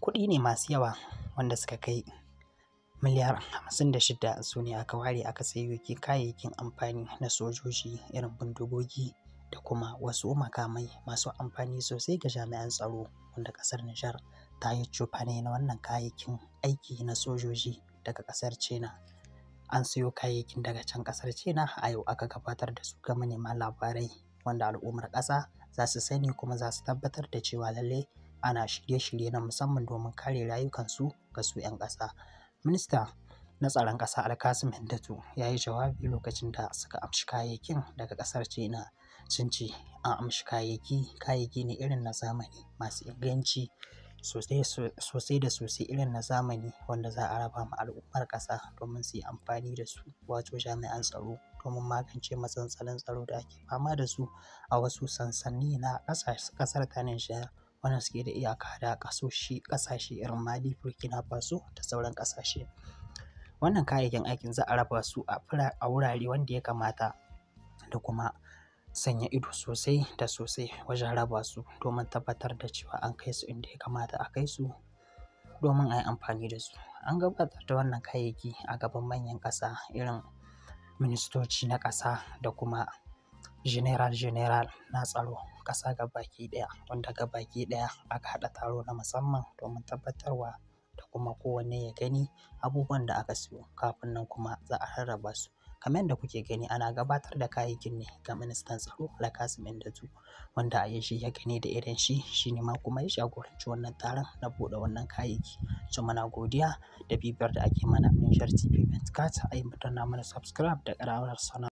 kuɗi ne masu yawa wanda suka kai miliyar hamsin da shida su ne aka ware aka sayo kayayyakin amfani na sojoji irin bindigogi da kuma wasu makamai masu amfani sosai ga jami'an tsaro wanda ƙasar Nijar ta yi cefane na wannan kayayyakin aiki na sojoji daga ƙasar China. An siyo kayayyakin daga can ƙasar China a yau aka gabatar da su ga manema labarai wanda al'ummar ƙasa za su sani kuma za su tabbatar da cewa lallai ana shirye-shirye na musamman domin kare rayukansu ga su 'yan ƙasa. Minista na tsaron ƙasa Alkasim Hindatu ya yi jawabi lokacin da suka amshi kayayyakin daga ƙasar China. Sun ce an amshi kayayyaki, kayayyaki ne irin na zamani masu inganci sosai da sosai irin na zamani wanda za a raba ma al'ummar ƙasa domin su yi amfani da su wato jami'an tsaro domin magance matsalolin tsaro da ake fama da su a wasu sansani na ƙasar ta Nijar wanda suke da iyaka da ƙasashe irin Mali, Burkina Faso da sauran ƙasashe. Wannan kayayyakin aikin za a raba su a wurare wanda ya kamata da kuma sanya ido sosai da sosai wajen raba su domin tabbatar da cewa an kai su inda ya kamata a kai su domin a yi amfani da su. An gabatar da wannan kayayyaki a gaban manyan ƙasa irin ministoci na ƙasa da kuma general general na tsaro ƙasa gabaki ɗaya wanda gabaki ɗaya aka haɗa taro na musamman domin tabbatarwa da kuma kowanne ya gani abubuwan da aka siyo kafin nan kuma za a rarraba su. Kamar yadda kuke gani ana gabatar da kayayyakin ne ga ministan tsaro Alkasim Hindatu wanda a shi ya gani da idon shi shi ne ma kuma ya jagoranci wannan taron na buɗe wannan kayayyaki. So muna godiya da bibiyar da ake mana a Niger TV Metcalf a yi mana subscribe da ƙaramar sanarwa.